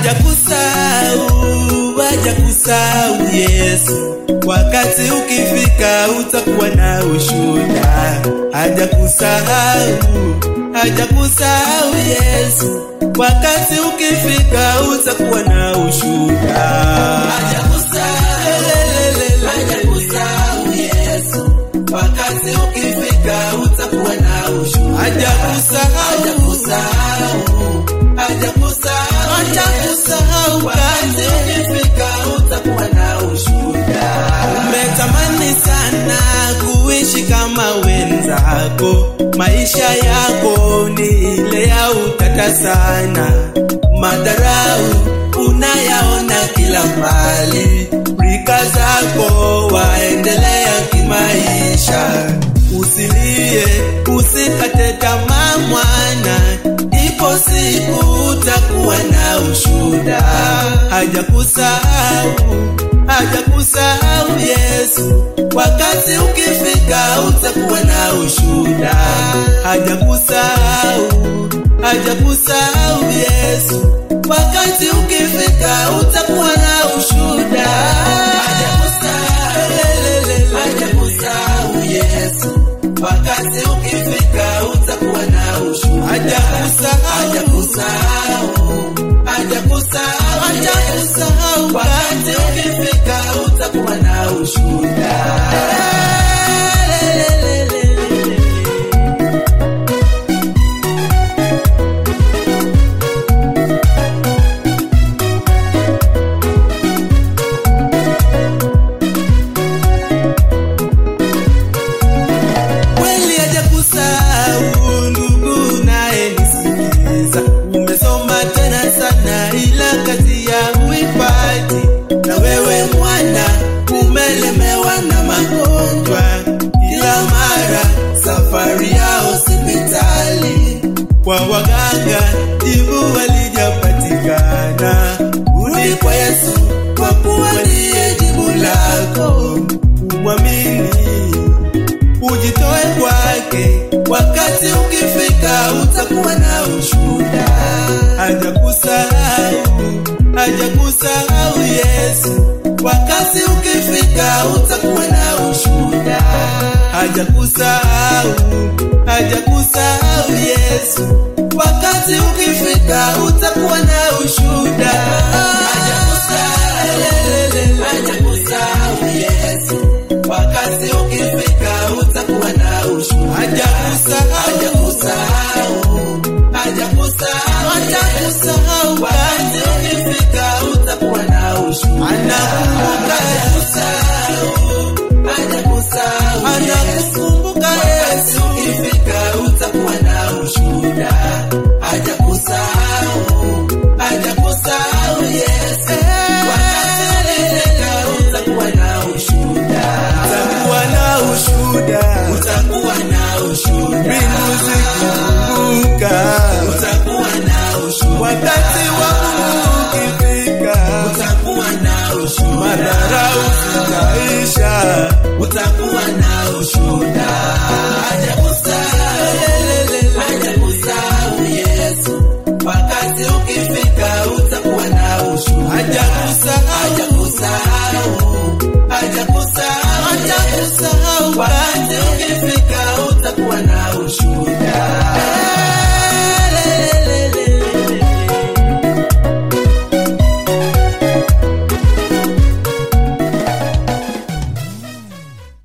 hajakusahau, hajakusahau Yesu. Wakati ukifika utakuwa na ushuhuda. Hajakusahau, hajakusahau Yesu. Wakati ukifika utakuwa na ushuhuda. Hajakusahau, hajakusahau Yesu. Wakati ukifika utakuwa na ushuhuda. Hajakusahau, hajakusahau, hajakusahau, hajakusahau. Wakati ukifika utakuwa na ushuhuda. Umetamani sana kuishi kama wenzako, maisha yako ni ile ya utata sana, madharau unayaona kila mbali, rika zako waendelea kimaisha. Usilie, usikate tamaa mwana, ipo siku utakuwa na ushuhuda. Hajakusahau, hajakusahau Yesu. Wakati ukifika utakuwa na ushuhuda. Hajakusahau, hajakusahau Yesu. Wakati ukifika utakuwa na ushuhuda. Hajakusahau, hajakusahau Yesu. Wakati ukifika utakuwa na ushuhuda. Hajakusahau, hajakusahau, hajakusahau, hajakusahau. Wakati ukifika utakuwa na ushuhuda. Kweli hajakusahau ndugu naye nisikiza. Umesoma tena sana ila kazi ya uipati, na wewe mwana umelemewa na magonjwa, kila mara safari ya hospitali kwa waganga, jibu halijapatikana. Rudi kwa Yesu kwa kuwa ndiye jibu lako, umwamini ujitoe kwake. Wakati ukifika utakuwa na ushuhuda. Hajakusahau, hajakusahau Yesu. Wakati ukifika utakuwa na ushuhuda. Hajakusahau, hajakusahau Yesu. Wakati ukifika utakuwa na ushuhuda. Hajakusahau, hajakusahau Yesu. Wakati ukifika utakuwa na ushuhuda. Hajakusahau, hajakusahau, hajakusahau, hajakusahau. Wakati ukifika utakuwa na ushuhuda. Anakumbuka, hajakusahau, hajakusahau, anakukumbuka Yesu. Ukifika utakuwa na ushuhuda. Hajakusahau, hajakusahau Yesu. Wakati ukifika utakuwa na ushuhuda. Utakuwa na ushuhuda. Utakuwa na ushuhuda. Mbingu zikifunguka. Utakuwa na ushuhuda. Wakati wa Mungu ukifika. Utakuwa na ushuhuda. Madharau zitaisha. Utakuwa na ushuhuda.